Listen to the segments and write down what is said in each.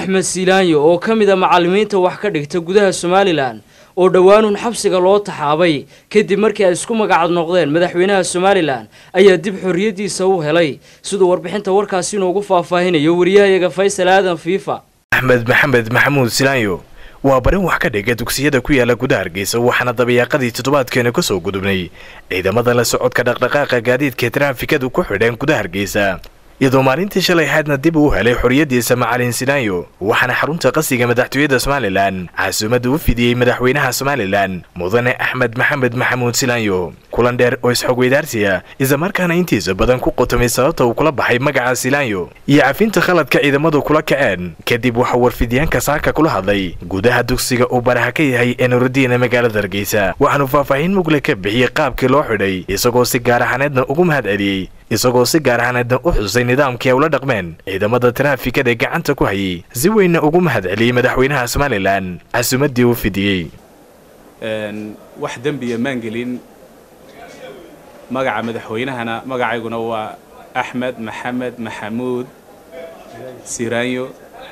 axmed siilaanyo oo ka mid a macallimiinta wax ka dhigta gudaha somalilan oo dhowaanun xabsiga loo taxaabay kadib markii ay isku magacad noqdeen madaxweynaha somalilan ayaa dib xorriyaddiisa u helay siduu warbixinta warkaasi inoogu faahfaahinayo wariyahayaga faysal aadan fiifa axmed maxamed maxamuud silaanyo waa barin wax ka dhiga dugsiyada ku yaala gudaha hargeysa waxaana dabayaaqadii toddobaadkeena ka soo gudubnay ciidamada la socodka dhaqdhaqaaqa gaadiidka taraafikadu ku xidheen gudaha hargeysa iyadoo maalintii shalay ahaydna dib uu helay xorriyaddiisa macalin silaanyo waxaana xarunta qasiga madaxtooyada somalilan casuumadda u fidiyey madaxweynaha somalilan mudane axmed maxamed maxamuud silaanyo kulan dheer oo isxogweydaarsiya islamarkaana intiisa badan ku qotomay sababta uu kula baxay magaca silaanyo iyo cafinta khaladka ciidamadu kula kaceen kadib waxaa warfidyaanka saaka kula hadlay gudaha dugsiga uu baraha ka yahay ee nurudiina magaalada hargeysa waxaanu faahfaahin mugle ka bixiyey qaabkii loo xidhay isagoo si gaar ahaneedna ugu mahad celiyey isagoo si gaar ahaneedna u xusay nidaamkii ay ula dhaqmeen ciidamada taraafikada ee gacanta ku hayay si weynna ugu mahad celiyey madaxweynaha somalilan casuumaddii uu fidiyey wax dembiya maan gelin magaca madaxweynahana magacayguna waa axmed maxamed maxamuud siraanyo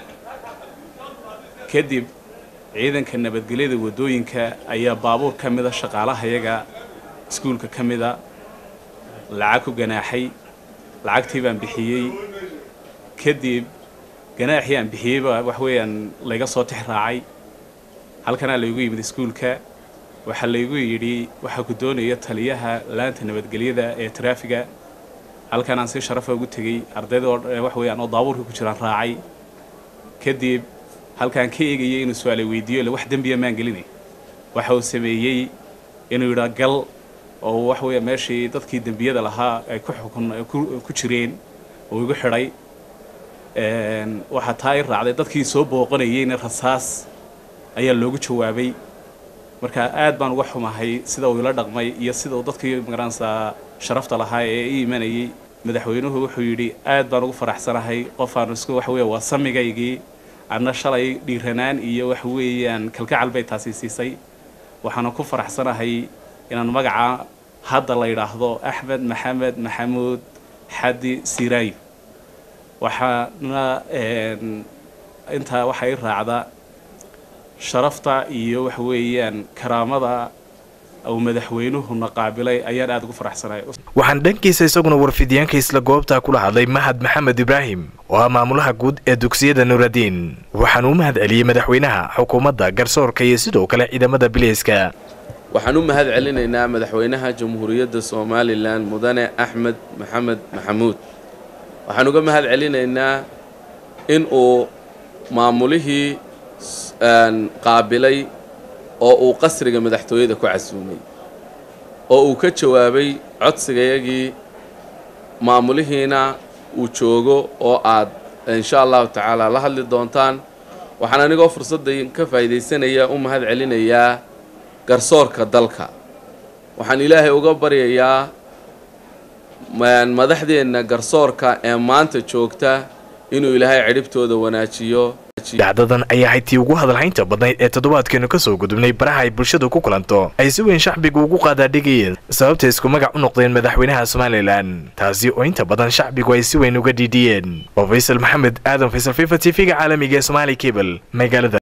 kadib ciidanka nabadgelyada waddooyinka ayaa baabuur ka mida shaqaalahayaga iskuulka ka mida lacag ku ganaaxay lacagtii baan bixiyey kadib ganaaxii aan bixiyeyba wax weeyaan layga soo tix raacay halkanaa laygu yimid iskuulka waxaa laygu yidhi waxaa ku doonaya taliyaha laanta nabadgelyada ee taraafiga halkanaan si sharafa ugu tegey ardaydoo wax weeyaan oo daabuurka ku jiraan raacay kadib halkaan ka eegayay inuu su-aalay weydiiyo ile wax dembiya maan gelinay waxa uu sameeyey inuu yidhaa gal oo wax weeya meeshii dadkii dembiyada lahaa ay ku xukun ku jireen oo igu xidhay waxaa taa i raacday dadkii soo booqanayeyna rasaas ayaa loogu jawaabay marka aad baan uga xumahay sida uu ila dhaqmay iyo sida uu dadkii magaranaysaa sharafta lahaa ee i imanayay madaxweynuhu wuxuu yidhi aad baan ugu faraxsanahay qofaan isku wax weeya waa samigaygii adna shalay dhiiranaan iyo wax weeyaan kalgacal bay taasi siisay waxaana ku faraxsanahay inaan magaca hadda la yidhaahdo axmed maxamed maxamuud xadi siraayo waxaana intaa waxaa i raacda sharafta iyo waxa weeyaan karaamada uu madaxweynuhuna qaabilay ayaan aada ugu faraxsanahay waxaan dhankiisa isaguna warfidyaanka isla goobtaa kula hadlay mahad maxamed ibraahim oo ah maamulaha guud ee dugsiyada nuuradiin waxaanu u mahad celiyey madaxweynaha xukuumadda garsoorka iyo sidoo kale ciidamada biliiska waxaan u mahad celinaynaa madaxweynaha jamhuuriyadda somalilan mudane axmed maxamed maxamuud waxaan uga mahad celinaynaa in uu maamulihii qaabilay oo uu qasriga madaxtooyada ku casuumay oo uu ka jawaabay codsigayagii maamulihiina uu joogo oo aad insha allahu tacaala la hadli doontaan waxaan anigoo fursaddan ka faa'iidaysanaya u mahad celinayaa garsoorka dalka waxaan ilaahay uga baryayaa madaxdeenna garsoorka ee maanta joogta inuu ilaahay cidhibtooda wanaajiyo dhacdadan ayaa ahayd tii ugu hadalhaynta badnayd ee toddobaadkeenu ka soo gudubnay baraha ay bulshadu ku kulanto ay si weyn shacbigu ugu qaadaadhigayeen sababta isku magac u noqdeen madaxweynaha somalilan taasi oo inta badan shacbigu ay si weyn uga dhiidhiyeen waa faysal maxamed aadan faysal fifa t v-ga caalamiga ee somaali cable magaalada